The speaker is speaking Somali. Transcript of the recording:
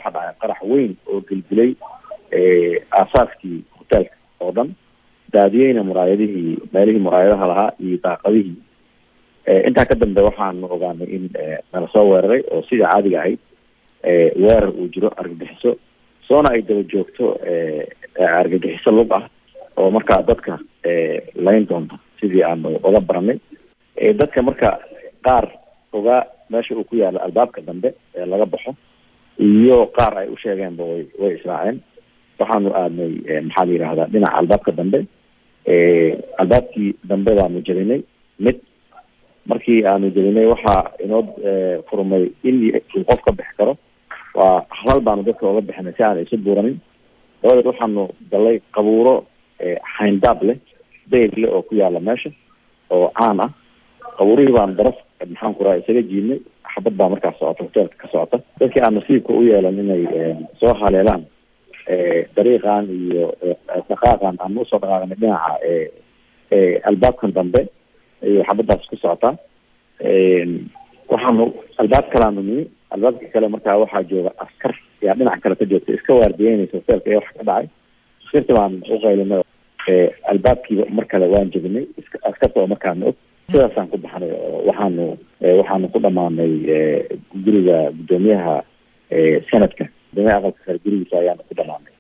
waxaa dhacay qarax weyn oo gelgelay aasaaskii hoteelka oo dhan daadiyeyna muraayadihii meelihii muraayadaha lahaa iyo daaqadihii intaa ka dambe waxaanu ogaanay in nala soo weeraray oo sidii caadiga ahayd weerar uu jiro argagixiso soona ay daba joogto argagixiso lug ah oo markaa dadka layn doonta sidii aanu oga baranay dadka marka qaar ogaa meesha uu ku yaalo albaabka dambe ee laga baxo iyo qaar ay u sheegeenba way way israaceen waxaanu aadnay maxaa la yidhahdaa dhinaca albaabka dambe albaabkii dambe baanu jebinay mid markii aanu jebinay waxaa inoo furmay in uu qof ka bixi karo waa halal baanu dadka oga bixinay si aan isu buuranin dabadeed waxaanu galay qabuuro xayndaab leh dayr leh oo ku yaala meesha oo caan ah qabuurihii baanu daraf maxaan ku raha isaga jiidnay xabad baa markaas socota hoteelka ka socota dadkii aan nasiibka u yeelan inay soo haleelaan dariiqan iyo dhaqaaqan aan usoo dhaqaaqnay dhinaca albaabkan dambe iyo xabadaas ku socotaa waxaanu albaab kalaanu nimi albaabka kale markaa waxaa jooga askar yaa dhinaca kale ka joogta iska waardiyeynaysa hoteelka iyo wax ka dhacay askarti baan uqaylinay albaabkiiba mar kale waan jebinay askarta oo markaana og sidaasaan ku baxnay oo waxaanu waxaanu ku dhamaanay guriga guddoomiyaha sanadka guddoomiyaha aqalka sare gurigiisa ayaanu ku dhamaanay